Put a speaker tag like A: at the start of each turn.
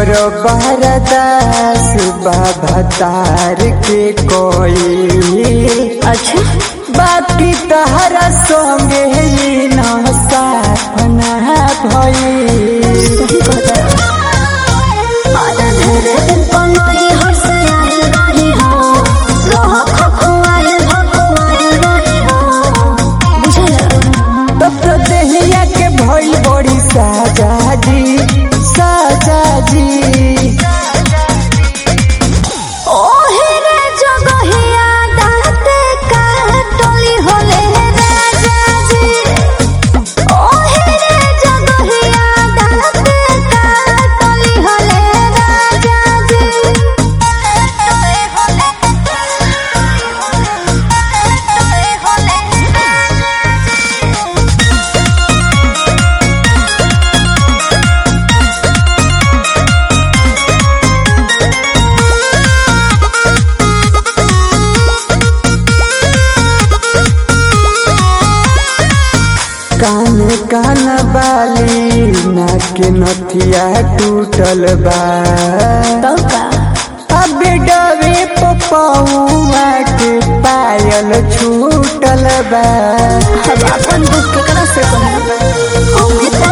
A: कर बरदास बाबा तार के कोई
B: अच्छा
A: बाकी तहरा संगे ही न साथ ना भई
B: सही कहता और धरे दिन पनोई हर्ष आए रही हो रह खखुआए भखुआए रही हो बुझल
A: तब तो देहिया के भइल बड़ी साजा जी साजा जी
B: ओहे रे जगहिया दाते काटली होले राजा जी ओहे रे जगहिया दाते काटली होले राजा जी काटली होले काटली होले
A: कान कान बाली नाक नथिया टूटल बा
B: तो का
A: अब डरे पपौआ के पायल छूटल बा
B: अब अपन दुख केकरा से कहब हम